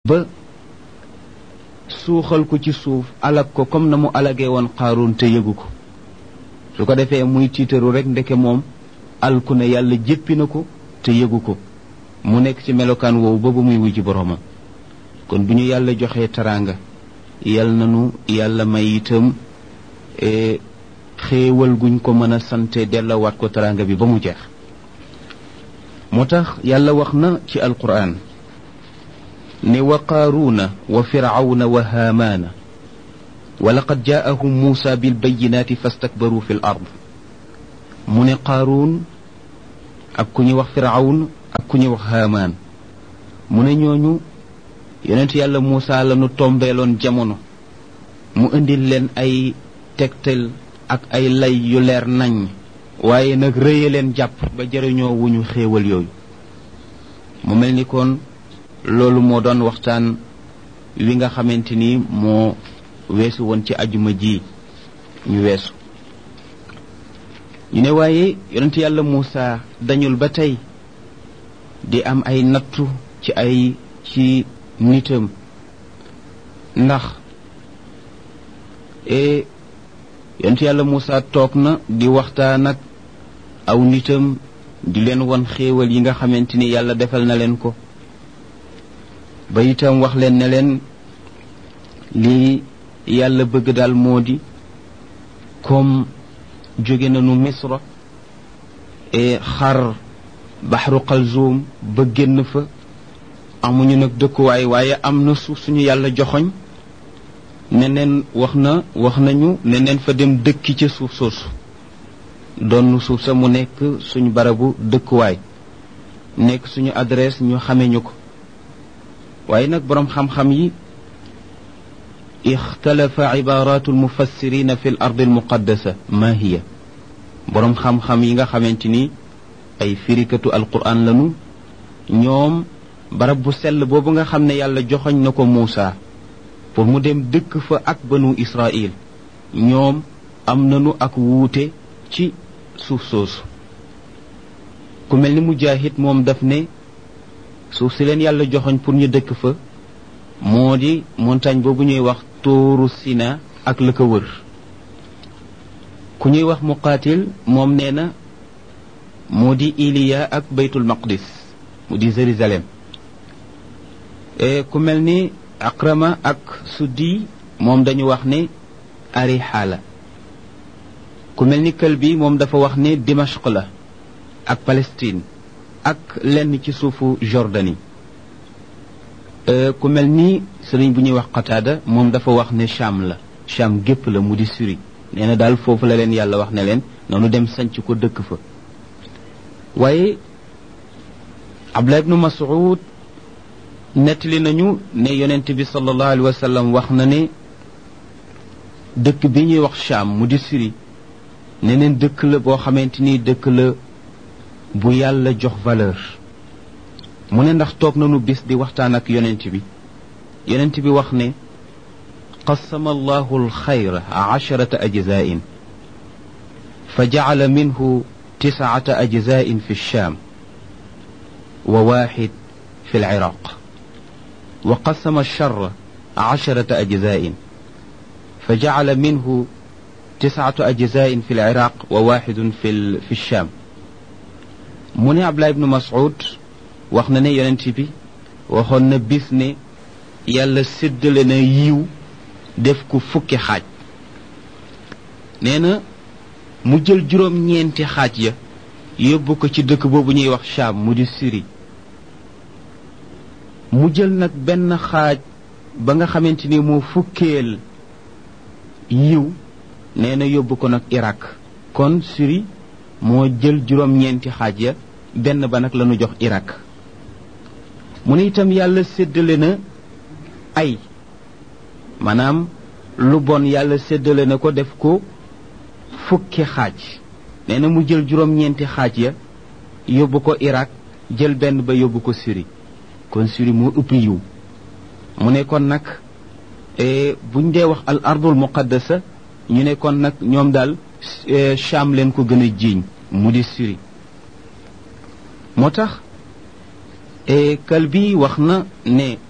ba suuxal ko ci suuf alag ko comme na mu alagee woon xaaroon te yëgu ko su ko defee muy tiitaru rek ndeke moom alku ne yàlla jéppi na ko te yëgu ko mu nekk ci melokaan woowu ba ba muy wujji boroomam kon bu ñu yàlla joxee taraanga yal nanu yàlla may itam xéewal guñ ko mën a sante dellawaat ko taraanga bi ba mu jeex moo tax yàlla wax na ci alquran ne wa qaaruuna wa firawna wa haamaana wa laqad jaahum muusa bilbayinaati fastakbaru fi l ard mu ne qaaruun ak ku ñuy wax firawn ak ku ñuy wax haamaan mu ne ñooñu yonent yàlla muusa la nu tombeeloon jamono mu indil leen ay tegtal ak ay lay yu leer nañ waaye nag rëye leen jàpp ba jëriñoo wu ñu xéewal yooyu mu mel ni kon loolu moo doon waxtaan wi nga xamante ni moo weesu woon ci ajuma ji ñu weesu ñu ne waaye yonent yàlla Muusa dañul ba tey di am ay nattu ci ay ci nitam ndax e yonent yàlla Muusa toog na di waxtaan ak aw nitam di leen won xéewal yi nga xamante ni yàlla defal na leen ko ba itam wax leen ne leen lii yàlla bëgg daal moo di comme jóge nañu misra e xar baxru xalzoom ba génn fa amuñu nag dëkkuwaay waaye am na suuf suñu yàlla joxoñ ne neen wax na wax nañu ne neen fa dem dëkki ca suuf soosu doon suuf sa mu nekk suñu barabu dëkkuwaay nekk suñu adresse ñu xame ñu ko waaye nag boroom xam-xam yi ixtalafa ibaratu almufassirina fi l ardi almuqaddasa ma hiya boroom xam-xam yi nga xamante ni ay firikatu alquran lanu ñoom barab bu sell boobu nga xam ne yàlla joxoñ na ko Muusa pour mu dem dëkk fa ak banu Israil ñoom am nanu ak wuute ci suuf soosu ku mel ni Mujaahid moom daf ne suuf si leen yàlla joxoñ pour ñu dëkk fa moo di montagne boobu ñuy wax tóoru Sina ak la ko wër ku ñuy wax muqaatil moom nee na moo di Iliya ak baytul maqdis mu di Jérusalem ku mel ni Akrama ak Suddi moom dañu wax ne Ariha la ku mel ni Kalbi moom dafa wax ne Dimashq la ak Palestine ak lenn ci suufu Jordanie ku mel ni sëriñ bu ñuy wax Qataada moom dafa wax ne Cham la Cham gépp la mu di Syrie nee na daal foofu la leen yàlla wax ne leen noonu dem sanc ko dëkk fa waaye Abdullah ibnu Mas'ud nettali nañu ne yonent bi sallallahu alayhi wa sallam wax na ne dëkk bi ñuy wax Cham mu di Syrie ne neen dëkk la boo xamante ni dëkk la bu yàlla jox valeur mu ne ndax toog nañu bis di waxtaan ak yonent bi yonent bi wax ne qasama allahu alxayra asharata ajzain fa jacala minhu tiscata ajzain fi lsham wa waxid fi lciraq wa qasama alshara asharata ajzain fa jacala minhu tiscatu ajzain fi lciraq wa waxidun fi lsham mu ne Abdullah ibnu Mas'ud wax na ne yonent bi waxoon na bis ne yàlla séddale na yiw def ko fukki xaaj nee na mu jël juróom-ñeenti xaaj ya yóbbu ko ci dëkk boobu ñuy wax Sham mu di Syrie mu jël nag benn xaaj ba nga xamante ni moo fukkeel yiw nee na yóbbu ko nag Irak kon Syrie moo jël juróom-ñeenti xaaj ya benn ba nag lañu jox Irak mu ne itam yàlla séddale na ay maanaam lu bon yàlla séddale na ko def ko fukki xaaj nee na mu jël juróom-ñeenti xaaj ya yóbbu ko Irak jël benn ba yóbbu ko Syrie kon Syrie moo ëpp yiw mu ne kon nag buñ dee wax al ardul muqaddasa ñu ne kon nag ñoom daal Cham leen ko gën a jiiñ mu di Syrie moo tax kal bi wax na ne